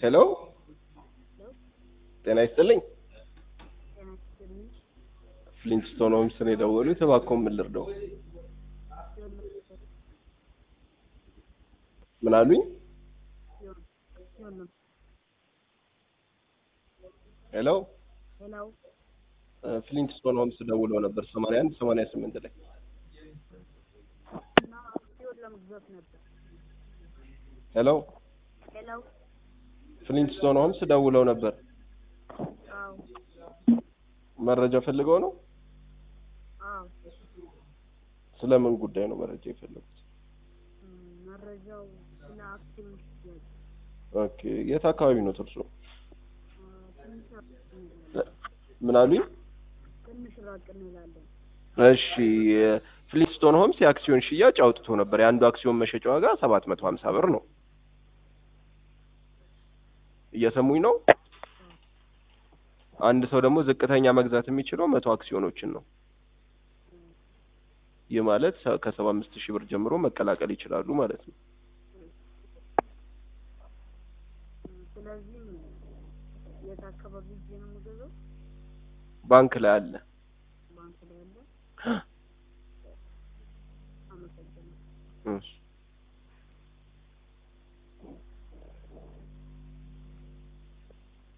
ሄሎ ጤና ይስጥልኝ። ፍሊንትስቶን ሆምስ ነው የደወሉት። እባክዎ ምን ልርዳው? ምን አሉኝ? ሄሎ ሄሎ ፍሊንትስቶን ሆምስ ደውለው ነበር 81 88 ላይ እና አክሲዮን ለመግዛት ነበር። ሄሎ ሄሎ ፍሊንትስቶን ሆምስ ደውለው ነበር። አዎ መረጃ ፈልገው ነው? አዎ ስለምን ጉዳይ ነው መረጃ የፈለጉት? እም፣ መረጃው ስለ አክሲዮን ሽያጭ ኦኬ የት አካባቢ ነው እርሶ? እ፣ ትንሽ ራቅ እንላለን። ምን አሉኝ? ትንሽ ራቅ እንላለን። እሺ ፍሊንትስቶን ሆምስ የአክሲዮን ሽያጭ አውጥቶ ነበር። የአንዱ አክሲዮን መሸጫ ዋጋ 750 ብር ነው። እየሰሙኝ ነው? አንድ ሰው ደግሞ ዝቅተኛ መግዛት የሚችለው መቶ አክሲዮኖችን ነው። ይህ ማለት ሰ- ከሰባ አምስት ሺህ ብር ጀምሮ መቀላቀል ይችላሉ ማለት ነው። እም፣ ስለዚህ የት አካባቢ ሄጄ ነው የምገዛው? ባንክ ላይ አለ። ባንክ ላይ ያለ። አመሰግናለሁ። እሺ